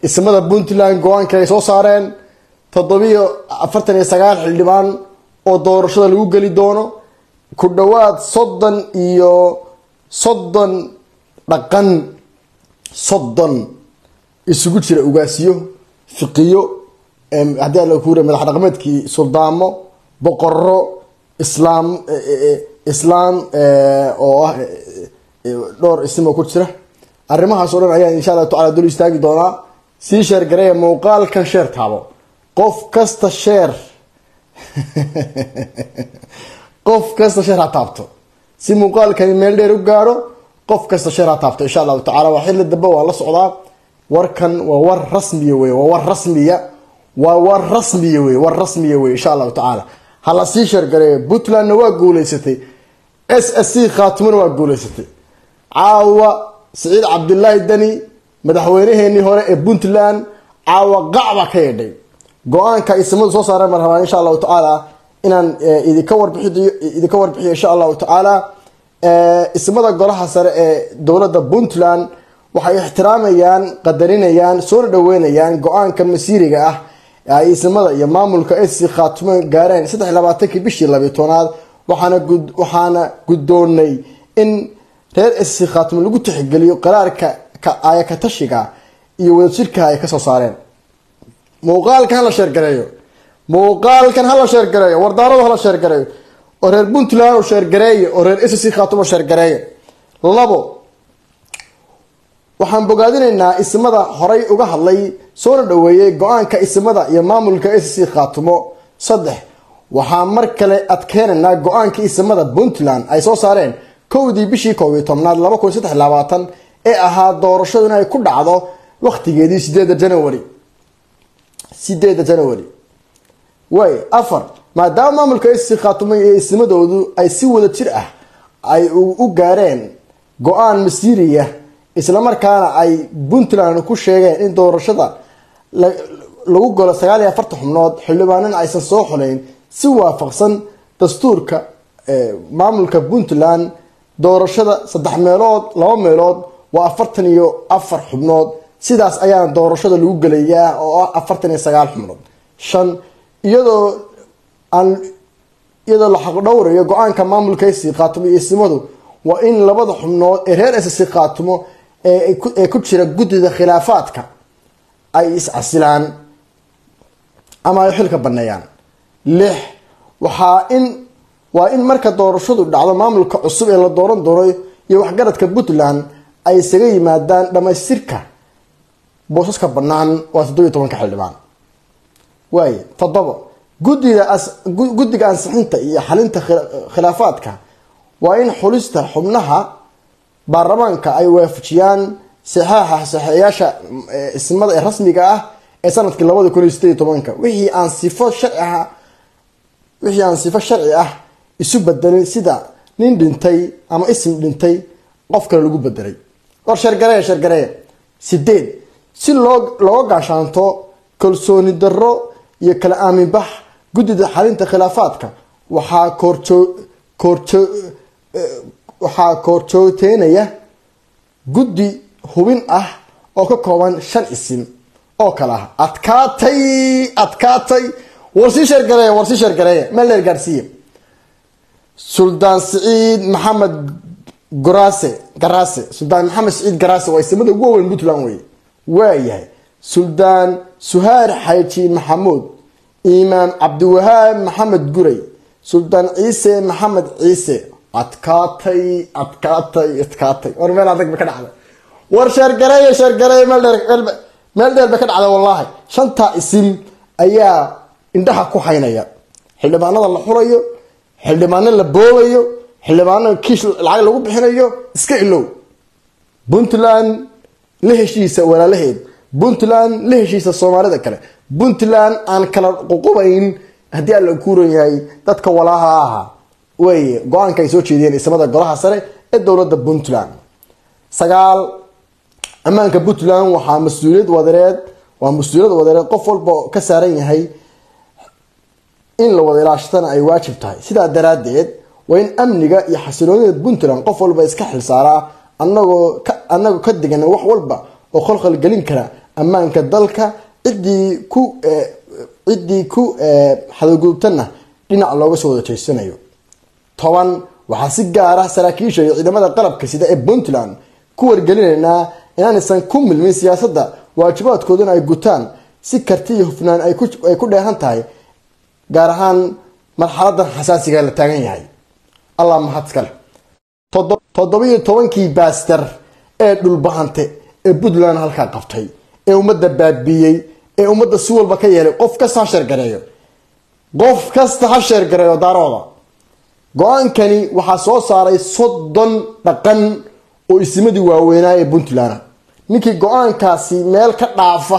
ismada puntland go-aanka ay soo saareen toddobiyo afartan iyo sagaal xildhibaan oo doorashada lagu geli doono ku dhowaad soddon iyo soddon dhaqan soddon isugu jira ugaasiyo fiqiyo haddii ala kuura madax dhaqameedkii suldaamo boqoro islaam islaam oo ah dhowr isimo ku jira arrimahaas o dhan ayaan insha allahu tacala dul istaagi doonaa sii sheer gareeya muuqaalkan sheer taabo qof kasta sheer qof kasta sheer ha taabto si muuqaalkani meel dheer u gaaro qof kasta sheer ha taabto insha allahu tacala waa xilli dambe waa la socdaa warkan waa war rasmiya wey waa war rasmiya waa war rasmiya wey war rasmiya wey insha allahu tacaala ha la sii sheer gareeyo puntlandna waa guuleysatay s s c khaatimona waa guuleysatay caawa siciid cabdilaahi deni madaxweynaheenii hore ee puntland caawa qacba ka yeedhay go-aanka ay samadu soo saareen baan rabaa insha allahu tacaala inaan idinka warbixiyo idinka warbixiyo insha allahu tacaala ismada golaha sare ee dowladda puntland waxay ixtiraamayaan qadarinayaan soona dhaweynayaan go-aanka masiiriga ah ay ismada iyo maamulka sc khaatumo gaareen saddex labaatankii bishii labiy tobnaad waxaana waxaana guddoonay in reer sc khaatumo lagu tixgeliyo qaraarka ayakatashiga iyo wadajirka ay kasoo saareen muuqaalkan hala sheergareeyo muuqaalkan hala sheergareeyo wardaaradu hala sheergareeyo oo reer puntland u sheergareeya oo reer sc khaatumo sheergareeya labo waxaan bogaadinaynaa ismada horay uga hadlay soona dhaweeyey go-aanka ismada iyo maamulka sc khaatumo saddex waxaa mar kale adkeenaynaa go-aanka ismada puntland ay soo saareen kowdii bishii koob iyo tobnaad laba kun saddex labaatan ee ahaa doorashadu inay ku dhacdo waqtigeedii sideeda january sideeda january way afar maadaama maamulka sc khaatumo iyo ismadoodu ay si wada jir ah ay u gaareen go-aan masiiriya islamarkaana ay puntland ku sheegeen in doorashada lagu golo sagaal iyo afartan xubnood xildhibaanana aysan soo xuleyn si waafaqsan dastuurka maamulka puntland doorashada saddex meelood laba meelood waa afartan iyo afar xubnood sidaas ayaana doorashada lagu gelayaa oo ah afartan iyo sagaal xubnood shan iyadoo aan iyadoo la xaqdhowrayo go-aanka maamulka sc khaatumo iyo ismadu waa in labada xubnood ee reer sc khaatumo ee ku jira guddida khilaafaadka ay iscasilaan ama ay xilka baneeyaan lix waxaa in waa in marka doorashadu dhacdo maamulka cusub ee la dooran doono iyo waxgaradka puntland ay isaga yimaadaan dhamaystirka boosaska banaan waa toddobiyo tobanka xildhibaan waay toddobo gudida guddiga ansixinta iyo xalinta khilaafaadka waa in xulista xubnaha baarlamaanka ay waafajiyaan saxaaxa saxeeyaasha ismada ee rasmiga ah ee sanadkii labada kun iyo sideed iyo tobanka wixii aan sifo sharci ah wixii aan sifo sharci ah isu bedelin sida nin dhintay ama isim dhintay qof kale lagu bedelay war shargareeya shargareeya sideed si loo looga gaashaanto kalsooni darro iyo kala aaminbax guddida xalinta khilaafaadka waxaa koorjoo koorjoo waxaa koorjooteynaya guddi hubin ah oo ka kooban shan isim oo kale ah adkaatay adkaatay war sii sheergareeya war sii sheergareeya meel dheer gaarsiiya suldaan siciid maxamed garaase garaase suldaan maxamed siciid garaase waa isimada ugu waaweyn puntland wey waayahay suldaan suhaar xaaji maxamuud imaam cabdiwahaab maxamed guray suldaan ciise maxamed ciise adkaatay adkaatay adkaatay war meel adag ba ka dhacday war sheergareeya sheergareeya meel dheer meel dheer ba ka dhacday wallaahi shantaa isim ayaa indhaha ku haynaya xildhibaanada la xulayo xildhibaano la boobayo xildhibaano kiish lacag lagu bixinayo iska ilow puntland la heshiisa walaalaheed puntland la heshiisa soomaalida kale puntland aan kala ququbayn haddii alla kuuran yahay dadka walaaha aha wey go-aanka ay soo jeediyeen ismada golaha sare ee dowladda puntland sagaal ammaanka puntland waxaa mas-uuliyad wadareed waa mas-uuliyad wadareed qof walba ka saaran yahay in la wada ilaashatana ay waajib tahay sidaa daraadeed waa in amniga iyo xasiloonida puntland qof walba iska xilsaaraa anagoo anagoo ka digan wax walba oo khalkhal gelin kara ammaanka dalka ciddii ku ciddii ku xadagudubtana dhinac looga soo wada jeysanayo toban waxaa si gaara saraakiisha iyo ciidamada qalabka sida ee puntland ku wargelinaynaa inaanaysan ku milmin siyaasadda waajibaadkooduna ay gutaan si karti iyo hufnaan ay ku dheehan tahay gaar ahaan marxaladan xasaasiga la taagan yahay allah mahad iskale toddobiyo tobankii baaster ee dhulbahante ee puntland halkaa qabtay ee ummadda baabiiyey ee ummadda si walba ka yeelay qof kasta ha sheergareeyo qof kasta ha sheergareeyo daarooda go-aankani waxaa soo saaray soddon dhaqan oo isimadii waaweynaa ee puntland ninkii go-aankaasi meel ka dhaafa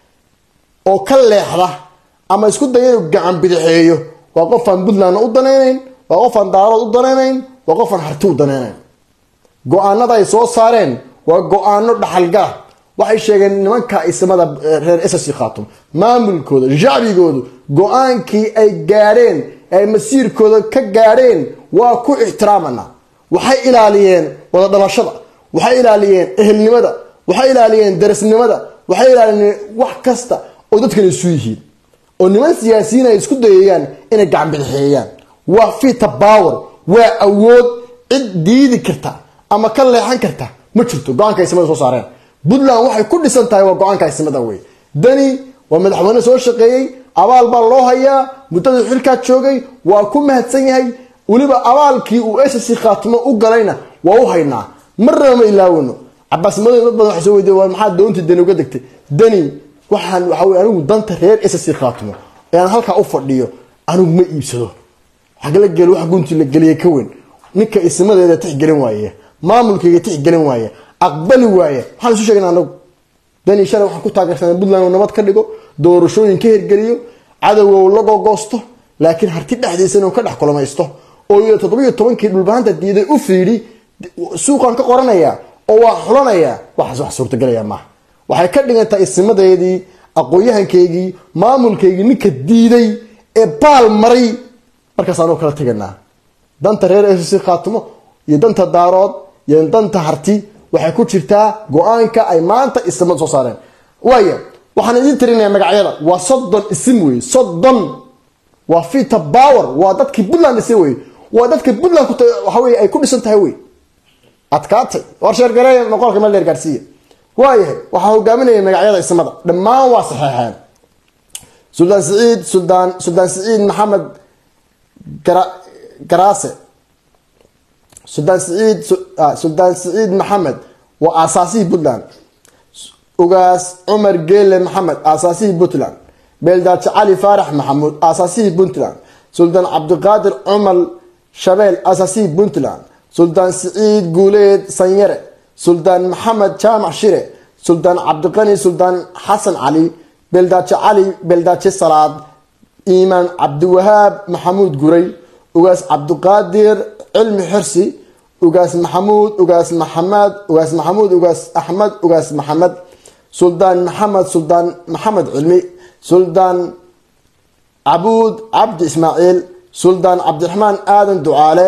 oo ka leexda ama isku daya inuu gacan bidixeeyo waa qofaan puntlandna u danaynayn waa qofaan daarood u danaynayn waa qofaan harti u danaynayn go-aanada ay soo saareen waa go-aano dhaxalgala waxay sheegeen nimanka ismada reer ss khaatum maamulkooda shacbigoodu go-aankii ay gaadheen ay masiirkooda ka gaadheen waa ku ixtiraamana waxay ilaaliyeen wada dhalashada waxay ilaaliyeen ehelnimada waxay ilaaliyeen darasnimada waxay ilaaliyeen wax kasta oo dadkan isu yihiin oo niman siyaasiyiin ay isku dayayaan inay gacan bidixeeyaan waa fita power waa awood cid diidi karta ama ka leexan karta ma jirto go-aanka ismada soo saareen puntland waxay ku dhisan tahay waa go-aanka ismada wey dani waa madaxweyne soo shaqeeyey abaal baa loo hayaa muddadii xilkaa joogay waa ku mahadsan yahay weliba abaalkii uu ss khaatimo u galayna waa u haynaa marnaba ma ilaawano cabaas madow dad badan waxa soo weydiya waa maxaa doontii dani uga degtay dani waxaan waxa wey anigu danta reer ss khaatimo ee aan halkaa u fadhiyo anigu ma iibsado xagla gel wax guntii la geliyay ka weyn ninka ismadeeda tixgelin waaye maamulkayga tixgelin waaye aqbali waaye waxaan isu sheegna anagu dani shalay waxaan ku taageersanay puntland uu nabad ka dhigo doorashooyin ka hirgeliyo cadowga uu la gogoosto laakiin harti dhexdiisa inuu ka dhex kulamaysto oo toddobiyo tobankii dhulbahanta diiday u fiidhi suuqaan ka qoranaya oo waa xulanaya waxaas wax suurtagelaya maaha waxay ka dhigantahay isimadeedii aqoon-yahankaygii maamulkaygii ninka diiday ee baal maray markaas anuu kala teganaa danta reer ss khaatimo iyo danta daarood iyo danta harti waxay ku jirtaa go-aanka ay maanta isimada soo saareen waaya waxaan idiin tirinaya magacyada waa soddon isim wey soddon waa fita power waa dadkii puntland dhisay wey waa dadka puntland waxawey ay ku dhisan tahay wey adkaatay war sheergareeya noqolka meel dheer gaarsiiya waayahay waxaa hogaaminaya magacyada ismada dhammaan waa saxeexeen suldaan siciid suldaan suldaan siciid maxamed garaase suldaan siciid suldaan siciid maxamed waa aasaasihii puntland ugaas cumar geele maxamed aasaasihii puntland beeldaaji cali faarax maxamuud aasaasihii puntland suldaan cabdiqaadir cumar shabeel aasaasihii puntland suldaan siciid guuleed sanyare suldaan maxamed jaamac shire suldaan cabdiqani suldaan xasan cali beeldaaji cali beeldaaji salaad iimaan cabdiwahaab maxamuud guray ugaas cabdiqaadir cilmi xirsi ugaas maxamuud ugaas maxamed ugaas maxamuud ugaas axmed ugaas maxamed suldaan maxamed suldaan maxamed cilmi suldaan cabuud cabdi ismaaciil suldaan cabdiraxmaan aadan ducaale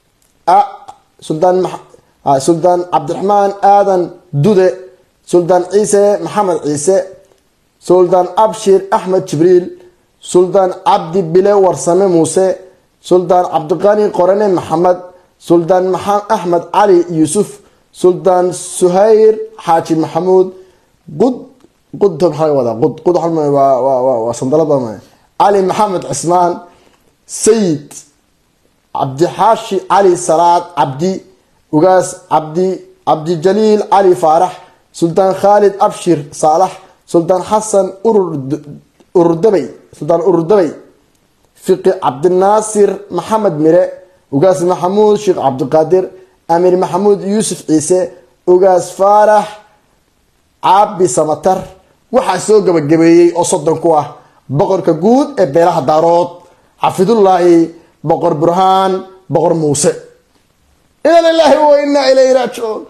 suldaan suldaan cabdiraxmaan aadan dude suldaan ciise maxamed ciise suldaan abshir axmed jibriil suldaan cabdi bile warsame muuse suldaan cabdiqani qorane maxamed suldaan axmed cali yuusuf suldaan suhayr xaaji maxamuud qud qud maxaa wadaa qud qud waa sandalada cali maxamed cismaan sayid cabdixaashi cali salaad cabdi ugaas cabdi cabdijaliil cali faarax suldaan khaalid abshir saalax suldaan xasan ururdabay suldaan ururdabay fiqi cabdinaasir maxamed mire ugaas maxamuud sheekh cabdiqaadir amiir maxamuud yuusuf ciise ugaas faarax caabi samatar waxaa soo gabagabeeyey oo soddon ku ah boqorka guud ee beelaha daarood xafidullaahi boqor burhaan boqor muuse ina lilaahi wa inaa ilayhi raajicuun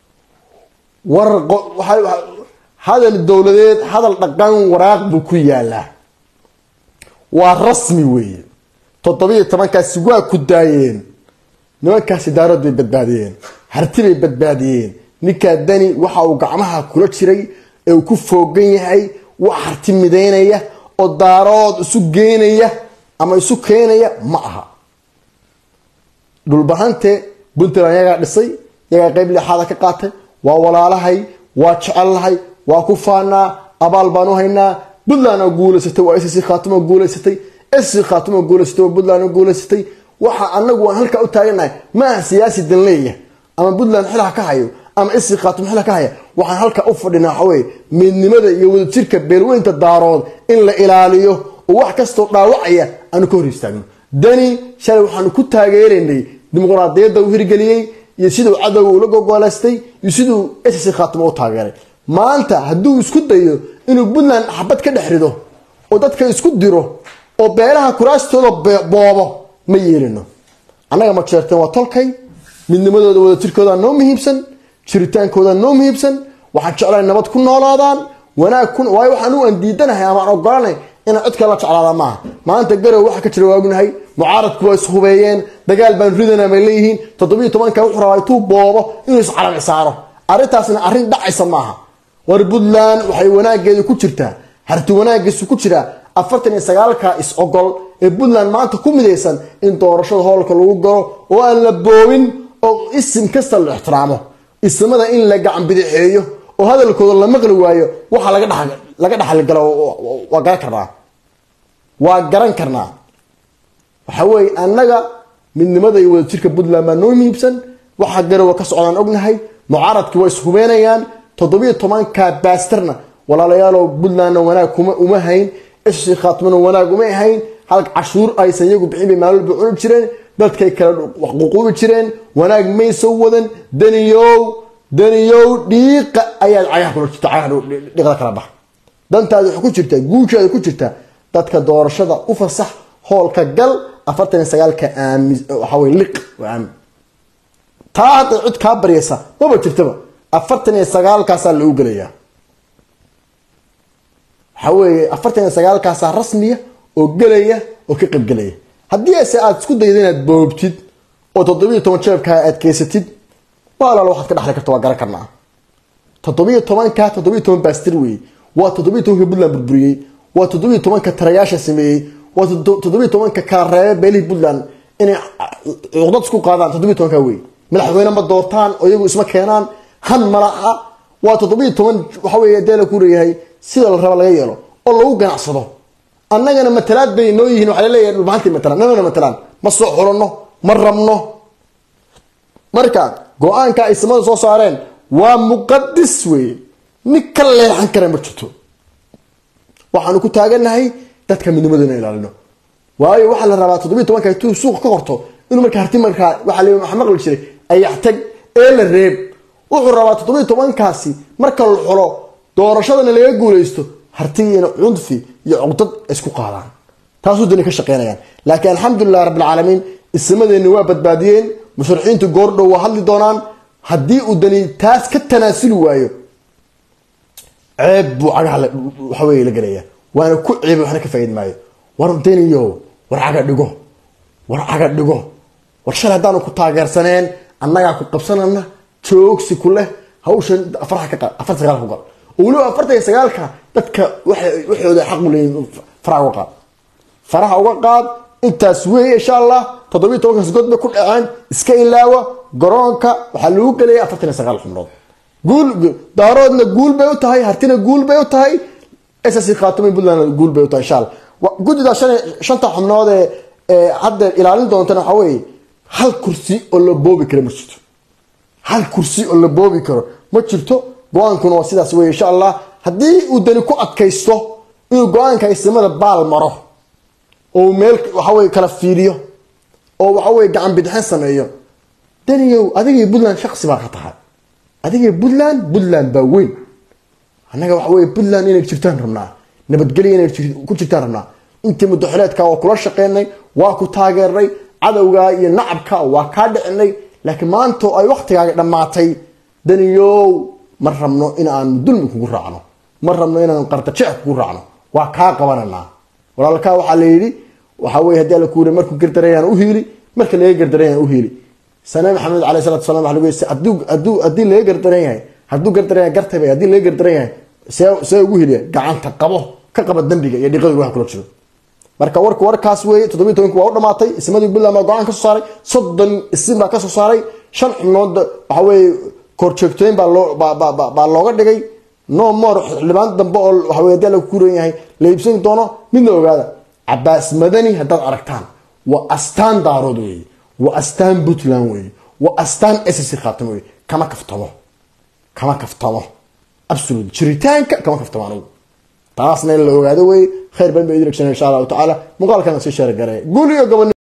war hadal dowladeed hadal dhaqan waraaq buu ku yaalaa waa rasmi weeye toddobiyo tobankaasi waa ku daayeen nimankaasi daarood bay badbaadiyeen harti bay badbaadiyeen ninkaa dani waxa uu gacmaha kula jiray ee uu ku foogan yahay wax harti midaynaya oo daarood isu geynaya ama isu keenaya ma aha dhulbahante puntland yagaa dhisay yagaa qeyb lixaada ka qaatay waa walaalahay waa jecellahay waa ku faanaa abaal baan u haynaa puntland oo guulaysatay waa sc khaatimo guulaysatay sc khaatimo guulaysatay waa puntland oo guulaysatay waxa anagu aan halkaa u taaganahay ma aha siyaasi danleeya ama puntland xilha ka hayo ama sc khaatimo xilha ka haya waxaan halkaa u fadhinaa waxaweye midnimada iyo wadajirka beelweynta daarood in la ilaaliyo oo wax kastoo dhaawacaya aanu ka hor istaagno dani shalay waxaanu ku taageeraynay dimuqraadiyadda uu hirgeliyey iyo siduu cadowga ula gogoleystay iyo siduu sc khaatimo u taageeray maanta hadduu isku dayo inuu puntland xabad ka dhex rido oo dadka isku diro oo beelaha kuraastooda boobo ma yeelino annaga ma jeerteen waa tolkay midnimadooda wadajirkooda noo muhiimsan jiritaankooda noo muhiimsan waxaan jeclahay nabad ku noolaadaan wanaag ku waayo waxaan u andiidanahay amaan ogolanay inaan cod kale la jeclaada maaha maanta garow waxa ka jira waagnahay mucaaradku waa ishubeeyeen dagaal baan ridana bay leeyihiin toddobiiyo tobanka wuxuu rabaa intuu boobo inuu iscalami saaro arrintaasna arrin dhacaysa maaha war puntland waxay wanaageedu ku jirtaa harti wanaagiisu ku jiraa afartan iyo sagaalka is ogol ee puntland maanta ku midaysan in doorashada hoolka lagu galo oo aan la boobin oo isim kasta la ixtiraamo ismada in la gacan bidixeeyo oo hadalkooda la maqli waayo waxa laga dhaxalgalo waa garan karnaa waa garan karnaa waxa weeye annaga midnimada iyo wadajirka puntland baa noo muhiibsan waxa garowa ka socdaan ognahay mucaaradkii waa ishubeenayaan toddobiyo tobanka baastarna walaalayaalow puntlandna wanaag kuma uma hayn sc khaatmana wanaag uma hayn halka cashuur aysan iyagu bixin bay maalwalba cuni jireen dadkay kala ququubi jireen wanaag may soo wadan daniyow daniyow dhiiqa ayaad cagaha kula jirta cagaha dhiiqda kala bax dantaada waxay ku jirtaa guushaada ku jirtaa dadka doorashada u fasax hoolka gal afartan iyo sagaalka aami waxaa weye liq waa aamin taa hadda cid kaa baryaysa maba jirtaba afartan iyo sagaalkaasaa lagu gelayaa waxaa weeye afartan iyo sagaalkaasaa rasmiya oo gelaya oo ka qaybgelaya haddii ase aada isku dayda inaad boobtid oo toddobiiyo toban jeebkaa aad keysatid walaal waxaad ka dhexli karta waa garan karnaa toddobiiyo tobanka toddobiiyo toban baastir weeye waa toddobiiyo tobanka puntland burburiyey waa toddobiiyo tobanka tarayaasha sameeyey waa toddobiiyo tobanka kala reebe beelihii puntland inay cuqdad isku qaadaan toddobiiyo tobanka wey madaxweyne ma doortaan oo iyagu isma keenaan han malaha waa toddobiiyo toban waxa wey dee la ku leeyahay sida la raba laga yeelo oo lagu ganacsado annagana matalaad bay noo yihiin waxaa laleeyahay dhulbahantii matalaan namana matalaan ma soo xulanno ma rabno marka go-aanka ay samada soo saareen waa muqadis weeye nin ka leexan kara ma jirto waxaanu ku taaganahay dadka midnimadooda ilaalino waayo waxaa la rabaa toddobiiy tobanka intuu suuq ka qorto inuu marka harti markaa waxaa la waxa maqli jiray ayaxtag ee la reeb wuxuu rabaa toddobiiy tobankaasi marka la xulo doorashadana laga guulaysto hartigiina cunfi iyo cuqdad isku qaadaan taasuu dani ka shaqeynayaan laakiin alxamdulilah rabbilcaalamiin ismadeenni waa badbaadiyeen musharaxiintu goordhow waa hadli doonaan haddii uu dani taas ka tanaasuli waayo ceeb buu cagaha waxaweye la gelaya waana ku ceebay waxna ka faaid maayo war daniyo war caga dhigo war caga dhigo war shalay haddaanu ku taageersaneen annagaa ku qabsanana joogsi ku leh hawshan afar sagaal ku gal oo weliba afartan iyo sagaalka dadka waxooda xaq u leeyihin faraha uga qaad faraha uga qaad intaas weeye insha allah toddobiiy tobankaas god bay ku dhaceen iska ilaawa garoonka waxaa lagu gelaya afartan iyo sagaal xubnood guul daaroodna guul bay u tahay hartina guul bay u tahay ss khaatumi puntland guul bay u tahay insha allah guddida shanta xubnood ee hadda ilaalin doontana waxaa weeye hal kursi oo la boobi karo ma jirto hal kursi oo la boobi karo ma jirto go-aankuna waa sidaas wey insha allah haddii uu dani ku adkaysto inuu go-aanka ismada baal maro oo meel waxawey kala fiiriyo oo waxawey gacan bidixin sameeyo daniyow adigii puntland shaqsi baa ka tahay adigii puntland puntland baa weyn annaga waxawey puntland inay jirtaan rabnaa nabadgelya inay ku jirtaan rabnaa intii mudaxileedka waa kula shaqeynay waa ku taageernay cadowga iyo nacabka waa kaa dhicinay laakiin maanta ay waktigaaga dhammaatay daniyow ma rabno in aan dulmi kugu raacno ma rabno inaan qardajeec kugu raacno waa kaa qabananaa walaalkaa waxaa la yidhi waxaa wey hadii alla kuuri markuu gardarayaan u hiili marka laga gardarayaan u hiili sane maxamed aley salatu salam waa lagu haduu haduu haddii laga gardaran yahay hadduu gardaran yahay gartay bay haddii laga gardaran yahay see see ugu heliya gacanta qabo ka qaba dembiga iyo dhiqada wax kula jiro marka warku warkaas weeye toddobiyi tobanki waa u dhamaatay ismadii puntland baa go-aan ka soo saaray soddon isim baa ka soo saaray shan xubnood waxa weeye korjoogtooyin baa loo baa looga dhigay no more xildhibaan dambe oo waxa weye hadii la kuran yahay la iibsan doono midna ogaada cabaas madani haddaad aragtaan waa astaan daarood weeye waa astaan puntland weeye waa astaan ssc khaatimo weeye kama kaftamo kama kaftamo absolute jiritaanka kama kaftamo anugu taasna in la ogaado weeye khayr badan ba idin egsana insha allahu tacaala muuqaalkana sii sheergareeya guul iyo gobon